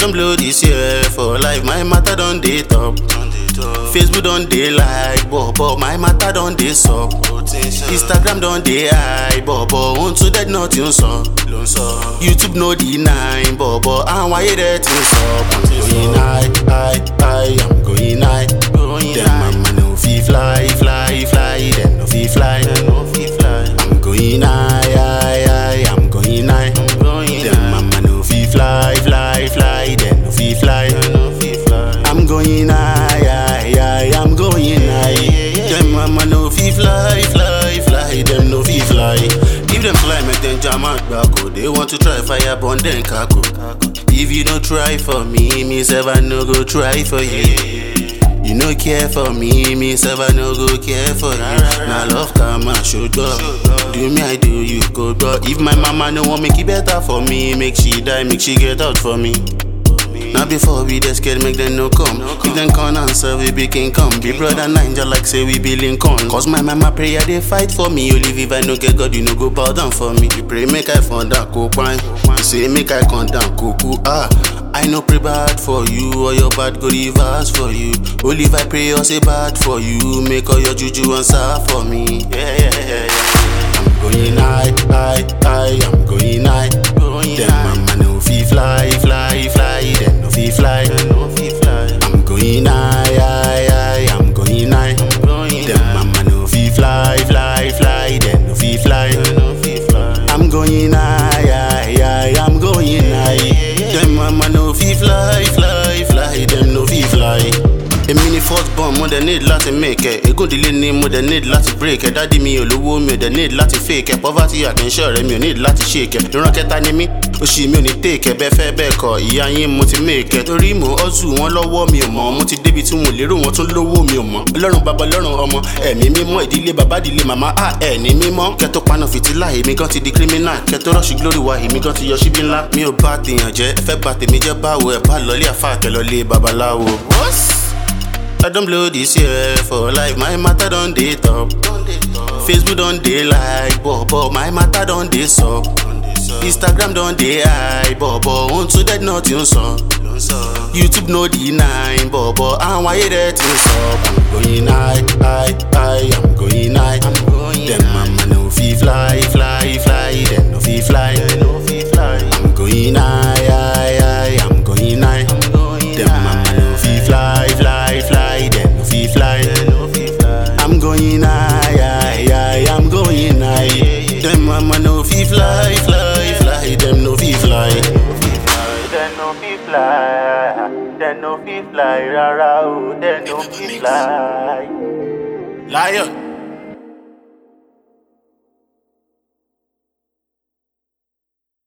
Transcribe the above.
don blow this year for life, my matter don dey top. Facebook don dey like, but but my matter don dey sup. Instagram don dey high, but but ohun tún dẹ́ náà ti ń sọ. YouTube no deny, but but àwọn ayé rẹ̀ ti ń sọ. I'm going high, high, high, I'm going high. Dem mama no fit fly, fly, fly, dem no fit fly. I'm going high, high, high, I'm going high. Dem mama no fit fly, fly, fly, dem no fit fly. I'm going high, high, high, I'm going high. Dem mama no fit fly, fly, fly, dem no fit fly. If dem fly, make dem jam out gbako. They want to try fire, burn dem kako. If you no try for me, me sef I no go try for you. You no care for me, me sef I no go care for you. Na love come and show up. Do me, I do you good, but if my mama no want make it better for me, make she die, make she get out for me. Now before we dey scared, make them no come. If them come answer, we be king come. Be brother ninja like say we be Lincoln. Cause my mama prayer they fight for me. Only if I no get God, you no go bow down for me. You pray make I fall down, go pine. You say make I come down, cuckoo ah. I no pray bad for you, or your bad go reverse for you. Only if I pray or say bad for you, make all your juju answer for me. Yeah, yeah, yeah, yeah. I'm going high, high, high, I'm going high. Them mama no fit fly, fly, fly, them no fit fly. I'm going high, high, high, I'm going high. Them mama no fit fly, fly, fly, them no fit fly. I'm going high, high, high, I'm going high. Them mama no fit fly, fly, fly, them no fit fly. Èmi ni first born mo dẹ̀ need láti make ẹ̀ Egúndílé ni mo dẹ̀ need láti break ẹ̀ Dádì mi ò lówó mi ò dẹ̀ need láti fake ẹ̀ Poverty àkínṣẹ́ rẹ̀ mi ò need láti shake ẹ̀ Ìran kẹta ni mí, oṣù mi ò ní take ẹ̀ Bẹ́ẹ̀ fẹ́ bẹ́ẹ̀ kọ́, ìyá yín mo ti make ẹ̀ Torí mo hustle wọn lọ́wọ́ mi ò mọ̀ Mo ti débi tí wọn ò lérò wọn tún lówó mi ò mọ̀ Ọlọ́run bàbá ọlọ́run ọmọ Ẹ̀mí mímọ́ ìdílé bàbá ìdílé màmá à ẹ̀ ní mímọ́ Kẹ́ tó paná fìtílà èmi gan ti di criminal Kẹ́ tó rush glory wa èmi gan ti yọ síbí ńlá Mi ò bá tèèyàn jẹ́, ẹ fẹ́ bà tèmi jẹ́ báwo ẹ̀ bá lọlé àfa àtẹ̀lọ́lé babaláwo. I don blow this year for life, my matter don dey top. Facebook don dey like, but but my matter don dey sup. Instagram don dey high, but but ohun tún dẹ́ náà ti ń sọ. YouTube no deny, but but àwọn ayé rẹ̀ ti ń sọ. I'm going high, high, high, I'm going high. Dem mama no fit fly, fly, fly, dem no fit fly. I'm going high, high, high, I'm going high. Dem mama no fit fly, fly, fly, dem no fit fly. I'm going high, high, high, I'm going high. Dem mama no fit fly, fly, fly, dem no fit fly. Dem no fit fly, dem no fit fly rárá o, dem no fit fly. Lion.